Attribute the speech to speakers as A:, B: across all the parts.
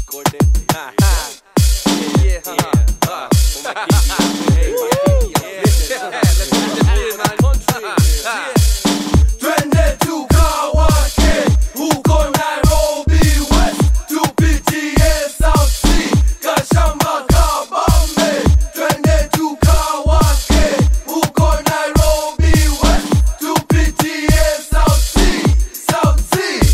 A: Twende tukawake huko Nairobi West, tupitie South Sea, Kashamba, Kabambe. Twende tukawake huko Nairobi West, tupitie South Sea, South Sea.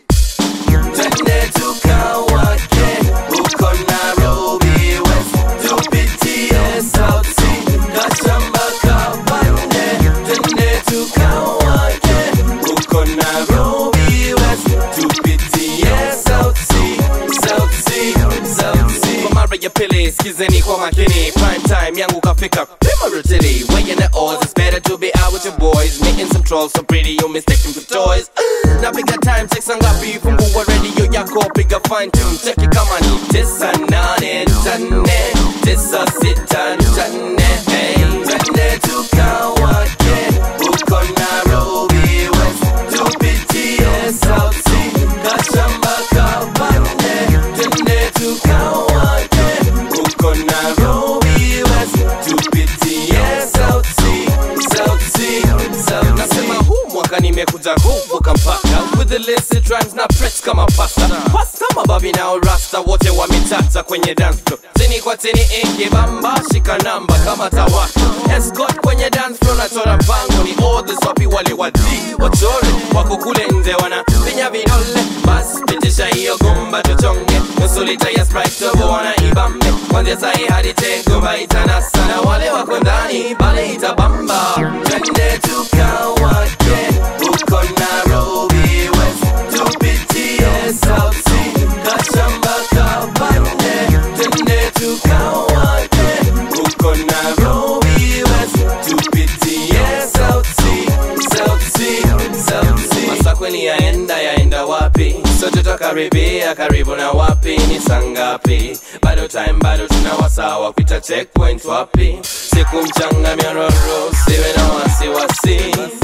A: Twende tukawake huko Nairobi West, tupitie South Sea, Kashamba, Kabambe. Twende tukawake huko Nairobi West, tupitie South Sea, South Sea, South Sea.
B: Kwa mara ya pili skizeni kwa makini prime time yangu kafika pima rotili weighing the odds it's better to be out with your boys meeting some trolls so pretty you mistaken for toys napiga time check sangapi fungua radio yako piga fine tune check it kama ni tisa nane nane tisa sita nane hey
A: Twende tukawake huko Nairobi West, tupitie South Sea, Kashamba, Kabambe. Twende tukawake huko Nairobi West, tupitie South Sea, South Sea, South
B: Nasema
A: Sea.
B: huu mwaka nimekuja kuvuka mpaka with the illicit rhymes na press kama pasta pasta mababi nao rasta wote wametata kwenye dance floor tini kwa tini ikibamba shika namba kama tawaka escort kwenye dance floor nachora mpango ni orders wapi wale wadi wachore wako kule nje wana pinya vidole bas pitisha hiyo gomba tuchonge nusu lita ya sprite tobo wana ibambe kwanzia sahi hadi tegomba itanasa na wale wako ndani bale itabamba
A: Twende tukawake huko Nairobi West, tupitie South Sea, Kashamba, Kabambe. Twende tukawake huko Nairobi West, tupitie South Sea, South Sea, South Sea.
B: masakweni yaenda yaenda wapi sote twakaribia karibu na wapi ni sangapi bado time bado tuna wasawa kuita checkpoint wapi siku mchanga myororo siwe na wasiwasi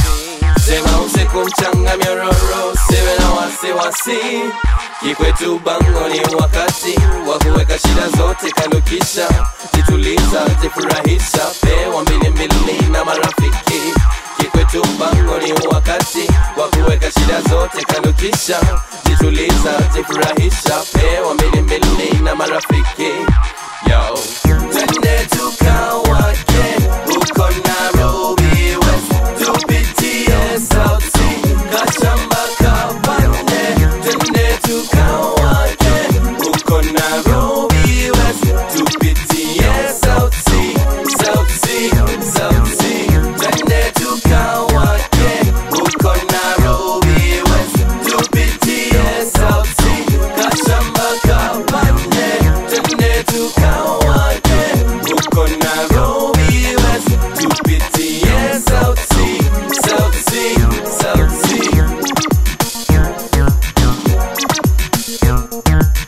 B: sema usiku mchanga myororo siwe na wasiwasi kikwetu bango ni wakati wa kuweka shida zote kando kisha jituliza jifurahisha pewa mbili mbili na marafiki kikwetu mpango ni wakati wa kuweka shida zote kando kisha jituliza jifurahisha pewa mbili mbili na marafiki yo
A: Twende tukawake huko Nairobi West, tupitie South Sea, Kashamba, Kabambe. Twende tukawake huko Nairobi West, tupitie South Sea, South Sea, South Sea. Twende tukawake huko Nairobi West, tupitie South Sea, Kashamba, Kabambe. Twende tukawake huko Nairobi West, tupitie South Sea, South Sea, South Sea.